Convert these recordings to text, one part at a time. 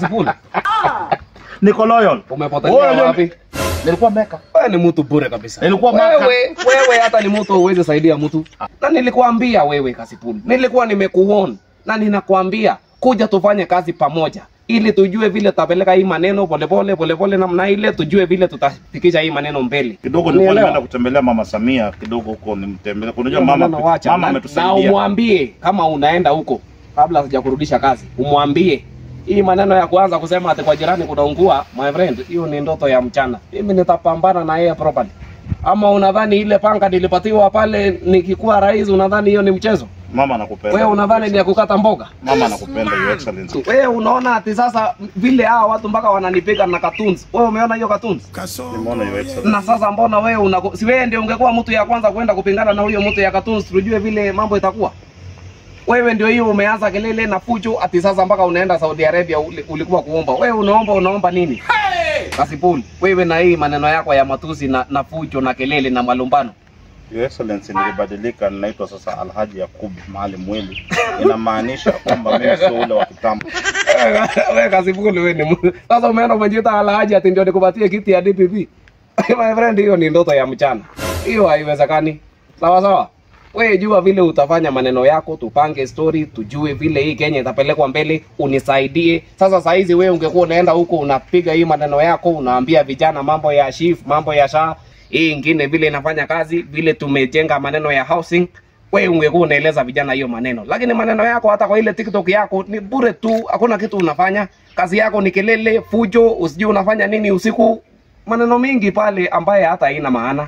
Kasipul, Niko loyal. umepotelea Wewe, wapi? Nilikuwa meka. Wewe ni mtu bure kabisa. Nilikuwa maka. wewe, wewe hata ni mtu uweze saidia mtu. Na nilikuambia wewe Kasipul, nilikuwa nimekuona na ninakwambia kuja tufanye kazi pamoja ili tujue vile tutapeleka hii maneno polepole polepole namna ile, tujue vile tutafikisha hii maneno mbele. Kidogo nilikuwa Unielewa? nimeenda kutembelea mama Samia kidogo huko nimtembelee. Unajua Hiyo mama maneno wacha. mama Na- na ametusaidia. umwambie kama unaenda huko kabla sijakurudisha kazi, umwambie hii maneno ya kuanza kusema ati kwa jirani kunaungua, my friend, hiyo ni ndoto ya mchana. Mimi nitapambana na yeye properly. Ama unadhani ile panga nilipatiwa pale nikikuwa rais, unadhani hiyo ni mchezo? Mama anakupenda. Wewe unadhani ni ya kukata mboga? Mama anakupenda your excellency. Wewe unaona ati sasa vile hawa watu mpaka wananipiga na cartoons. Wewe umeona hiyo cartoons? Nimeona your excellency. na sasa mbona wewe una si wewe ndio ungekuwa mtu ya kwanza kwenda kupingana na huyo mtu ya cartoons tujue vile mambo itakuwa wewe ndio hiyo umeanza kelele na fujo ati sasa mpaka unaenda Saudi Arabia uli- ulikuwa kuomba wewe unaomba unaomba nini Kasipul wewe na hii maneno yako ya matusi na, na fujo na kelele na malumbano Your excellency nilibadilika ninaitwa sasa Alhaji Yakub Maalim Mwili. Inamaanisha kwamba mimi sio ule wa kitambo. wewe Kasipul wewe ni mtu- sasa umeenda umejiita Alhaji ati ndio nikupatie kiti ya DPP my friend hiyo ni ndoto ya mchana hiyo haiwezekani sawa sawa wewe jua vile utafanya maneno yako tupange story tujue vile hii Kenya itapelekwa mbele unisaidie sasa saa hizi wewe ungekuwa unaenda huko unapiga hii maneno yako unaambia vijana mambo ya shift mambo ya sha hii ingine vile inafanya kazi vile tumejenga maneno ya housing wewe ungekuwa unaeleza vijana hiyo maneno lakini maneno yako hata kwa ile tiktok yako ni bure tu hakuna kitu unafanya kazi yako ni kelele fujo usijui unafanya nini usiku maneno mingi pale ambaye hata haina maana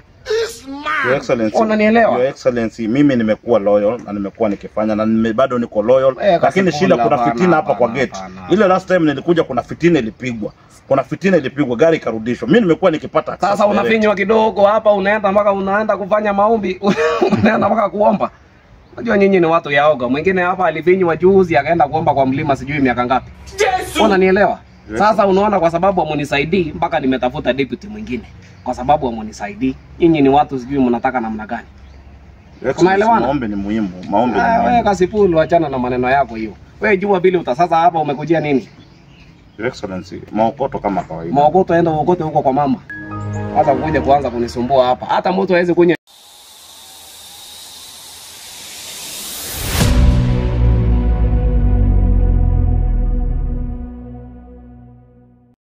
Your excellency. Unanielewa? Your excellency, mimi nimekuwa loyal na nimekuwa nikifanya na nime, bado niko loyal Eh, lakini Kasipul, shida kuna hapana, fitina hapa kwa hapana, gate. hapana. Ile last time nilikuja kuna fitina ilipigwa. Kuna fitina ilipigwa gari ikarudishwa. Mimi nimekuwa nikipata access sasa direct. unafinywa kidogo hapa unaenda mpaka unaenda kufanya maombi unaenda mpaka kuomba unajua nyinyi ni watu yaoga mwingine hapa alifinywa juzi akaenda kuomba kwa mlima sijui miaka ngapi unanielewa sasa unaona kwa sababu amunisaidii mpaka nimetafuta deputy mwingine kwa sababu amunisaidii nyinyi ni watu sijui mnataka namna gani Your excellency, Unaelewana? Maombi ni muhimu. Maombi ni Ah, wewe muhimu. kasipulu achana na maneno yako hiyo wewe jua vile uta sasa hapa umekujia nini Your excellency, maokoto kama kawaida. maokoto enda uokote huko kwa mama sasa kuja kuanza kunisumbua hapa hata mtu hawezi kunywa